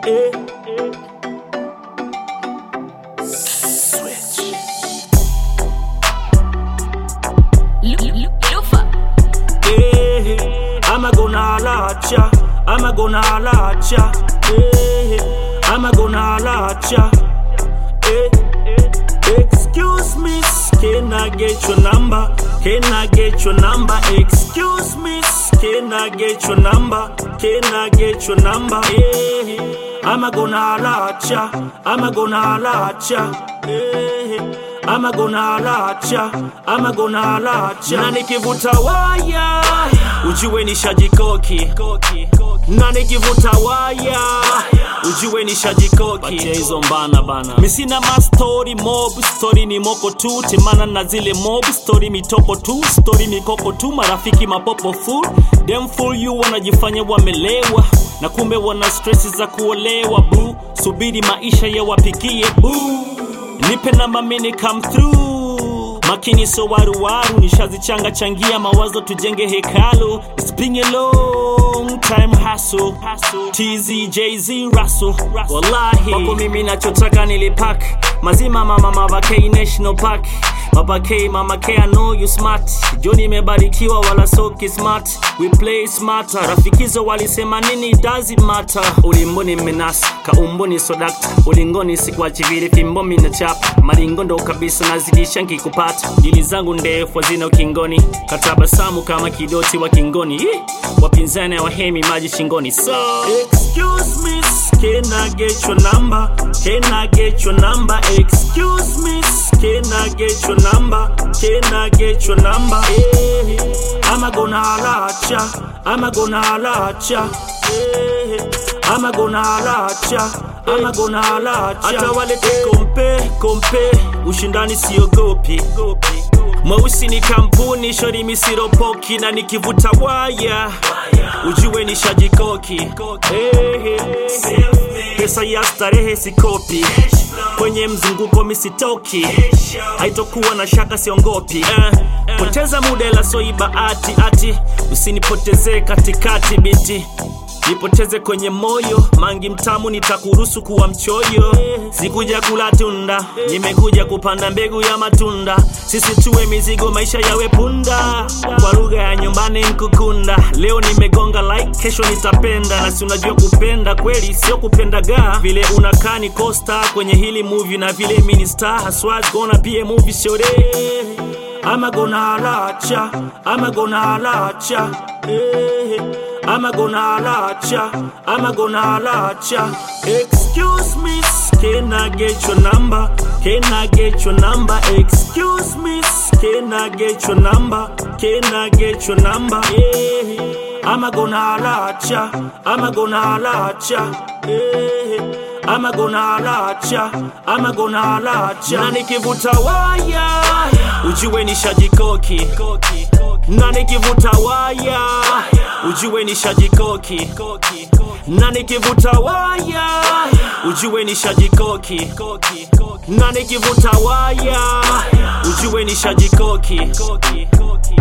eh. Lufa. Eh, I'm a gonna holla at ya. I'm a gonna holla at ya. Eh, I'm a gonna holla at ya. Eh, excuse me, can I get your number? Can I get your number? Excuse me, can I get your number? Can I get your number? Eh, I'm a gonna holla at ya. I'm a gonna holla at ya. Eh, I'm a gonna holla at ya. I'm a gonna holla at ya. Na nikivuta waya, ujue nishajikoki. Na nikivuta waya, ujue nishajikoki. Batia hizo mbana bana. Mi sina ma story mob, story ni moko tu, temana na zile mob, story mitoko tu, story mikoko tu, marafiki mapopo full. Dem full you wanajifanya wamelewa, na kumbe wana stress za kuolewa bu. Subiri maisha ya wapikie bu. Nipe namba mini come through makini so waruwaru nishazichanga changia mawazo tujenge hekalu It's been a long time hustle TZ JZ Russell wallahi wapo mimi nachotaka nilipak mazima mama mama K National Park Papa K, Mama K, I know you smart. Joni imebarikiwa wala soki smart. We play smarter. Rafikizo walisema nini does it matter. Ulimboni menasa, kaumboni sodakta. Ulingoni sikuachi vile fimbo mina chapa. Maringo ndo kabisa nazidisha nkikupata. Dili zangu ndefu hazina ukingoni. Katabasamu kama kidoti wa kingoni. Ih, Wapinzani wahemi maji shingoni. So excuse me, can I get your number? Can I get your number? Excuse me, can I get your number? Can I get your number? Eh, I'm a gonna holla at ya. I'm a gonna holla at ya. Eh, I'm a gonna holla at ya. I'm a gonna holla at ya. Hata wale kompe kompe, ushindani siogopi. Mweusi ni kampuni, shori misiropoki na nikivuta waya ujue nishajikoki. Eh, eh. Pesa ya starehe sikopi, kwenye mzunguko misitoki, haitokuwa na shaka siongopi. Eh, poteza muda la soiba ati ati, usinipotezee katikati biti nipoteze kwenye moyo mangi mtamu nitakuruhusu kuwa mchoyo sikuja kula tunda nimekuja kupanda mbegu ya matunda sisi tuwe mizigo maisha yawe punda kwa lugha ya nyumbani nkukunda leo nimegonga like kesho nitapenda na si unajua kupenda kweli sio kupendaga vile unakaa ni costa kwenye hili movie na vile minister haswa gonna be a movie shore I'm a gonna holla at ya. I'm a gonna holla at ya. Eh, I'm a gonna holla at ya. I'm a gonna holla at ya. Excuse me, can I get your number? Can I get your number? Excuse me, can I get your number? Can I get your number? Eh, I'm a gonna holla at ya. I'm a gonna holla at ya. Eh, I'm a gonna holla at ya. I'm a gonna holla at ya. Na nikivuta waya ujue nishajikoki na nikivuta waya ujue nishajikoki na nikivuta waya ujue nishajikoki na nikivuta waya ujue nishajikoki